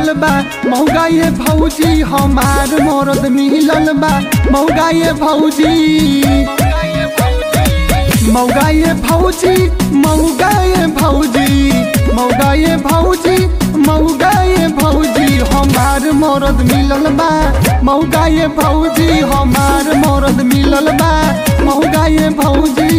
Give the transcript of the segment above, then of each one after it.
मिलल बा मौगा ये भौजी हमार मरद मिलल बा मौगा ये भौजी मौगा ये भौजी मौगा ये भौजी मौगा ये भौजी मौगा ये भौजी हमार मरद मिलल बा मौगा ये भौजी हमार मरद मिलल बा मौगा ये भौजी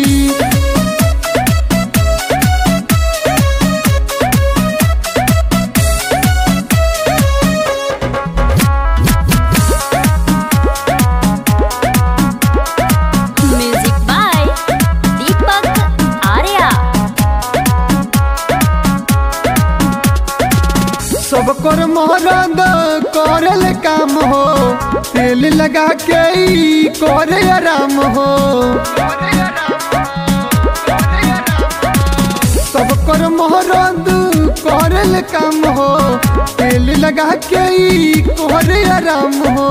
म्यूजिक बाय दीपक आर्या सब कर मरद करल काम हो तेल लगा के ई करे आराम हो सब कर मरद करल काम हो तेल लगा के ई करे आराम हो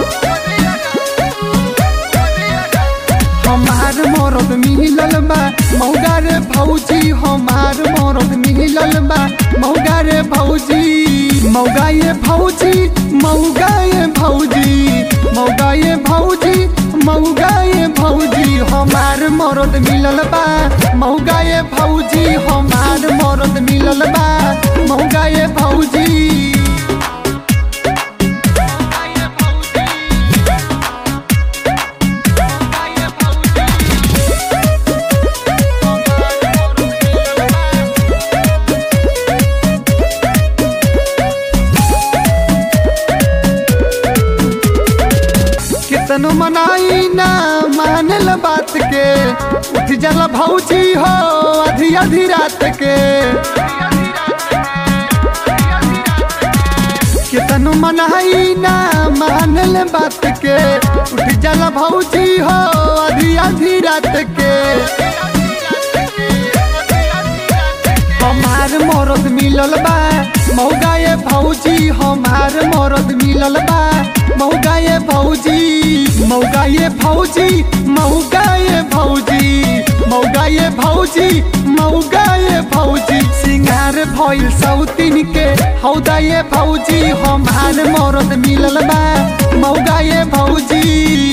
हमार मरद मिलल बा मौगा रे भौजी हमार मरद मिलल बा मौगा रे भौजी मौगा ये भौजी मौगा ये भौजी मौगा ये भौजी मौगा ये भौजी हमार मरद मिलल बा मौगा ये भौजी हमार मरद मिलल बा मौगा ये भौजी कितनो मनाई ना मानल बात के उठ जाला भौजी हो आधी आधी रात के कितनो मनाई ना मानल बात के उठ जाला भौजी हो आधी आधी रात के हमार मरद मिलल बा मौगा ये भौजी हमार मरद मिलल बा मौगा ये भौजी मौगा ये भौजी मौगा ये भौजी मौगा ये भौजी मौगा ये भौजी सिंगार भइल सौतीन के हौदा ये भौजी हमार मरद मिलल बा मौगा ये भौजी